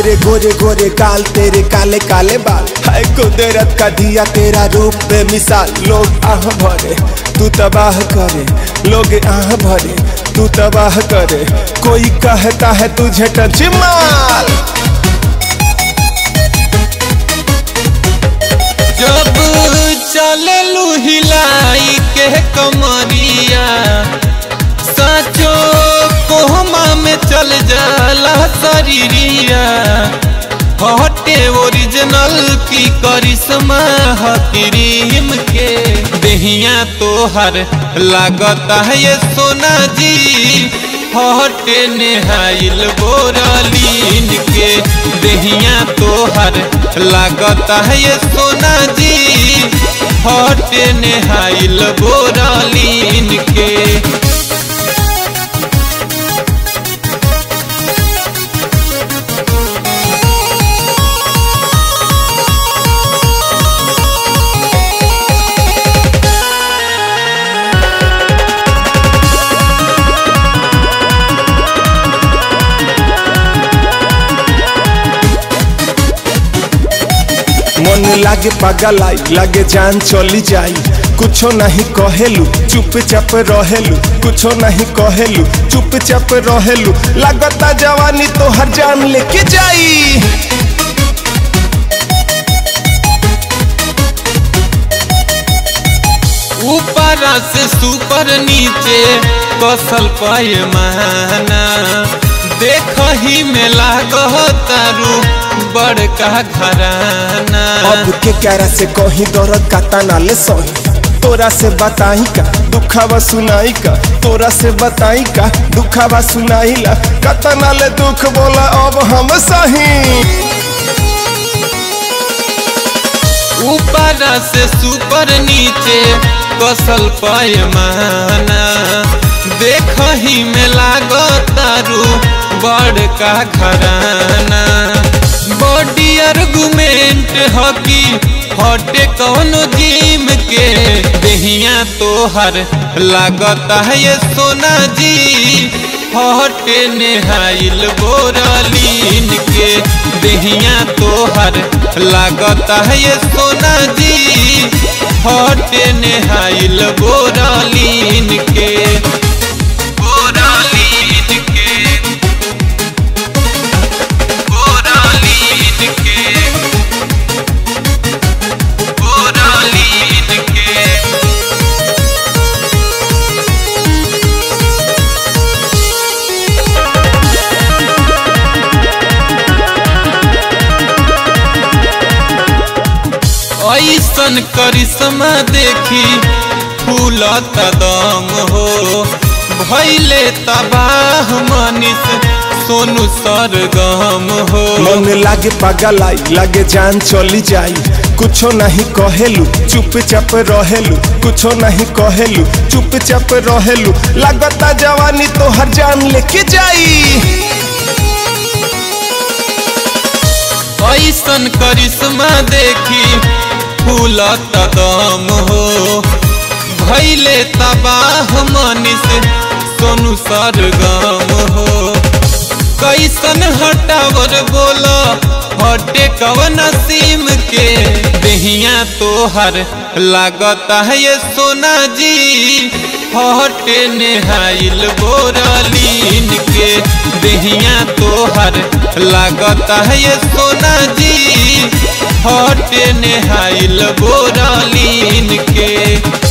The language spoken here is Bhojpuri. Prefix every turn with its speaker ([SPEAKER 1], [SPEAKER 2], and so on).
[SPEAKER 1] तेरे गोरे गोरे गाल तेरे काले काले बाल है कुदरत का दिया तेरा रूप बेमिसाल लोग आह भरे तू तबाह करे लोग आह भरे तू तबाह करे कोई कहता है तुझे टच माल
[SPEAKER 2] जब चललू हिलाई के कमरिया साचो कोहमा में चल जाला शरीरिया हटे ओरिजिनल की करिश्मा हकीरीम के देहिया तोहर लागता है ये सोना जी हटे नेहाइल बोरलीन के देहिया तोहर लागता है ये सोना जी हटे नेहाइल बोरलीन के
[SPEAKER 1] मन लागे पागल आई लागे जान चली जाई कुछो नहीं कहेलू चुपचाप रहेलू कुछो नहीं कहेलू चुपचाप रहेलू लागता जवानी तो हर जान लेके जाई
[SPEAKER 2] ऊपर से सुपर नीचे कसल पैमाना देख ही में लागतारू बड़का घराना
[SPEAKER 1] अब के क्यारा से कहीं दर्द का ताना ले सही तोरा से बताई का दुखावा सुनाई का तोरा से बताई का दुखावा सुनाई ला कतना ले दुख बोला अब हम सही
[SPEAKER 2] ऊपर से सुपर नीचे कसल पैमाना देख ही में लागतारू बड़का घराना बॉडी आर्गुमेंट हकी हटे कौनो जिम के देहिया तोहर लागता है ये सोना जी हटे नेहाइल बोरलीन के देहिया तोहर लागता है ये सोना जी हटे नेहाइल बोरलीन के बोरलीन के बोरलीन के बोरलीन के ऐसन करिश्मा देखी फूलत दम हो भैले तबाह मनीष सोनू सरगम हो
[SPEAKER 1] मन लागे पागल आई लागे जान चली जाई कुछो नहीं कहेलू चुपचाप रहेलू कुछो नहीं कहेलू चुपचाप रहेलू लागता जवानी तो हर जान लेके जाई
[SPEAKER 2] ऐसन करिश्मा देखी फूलत दम हो भैले तबाह मनीष सोनू सरगम हो कैसन हटावर बोला हटे कवन सीम के देहिया तोहर लागता है ये सोना जी हटे नेहाइल बोरलीन के देहिया तोहर लागता है ये सोना जी हटे नेहाइल बोरलीन के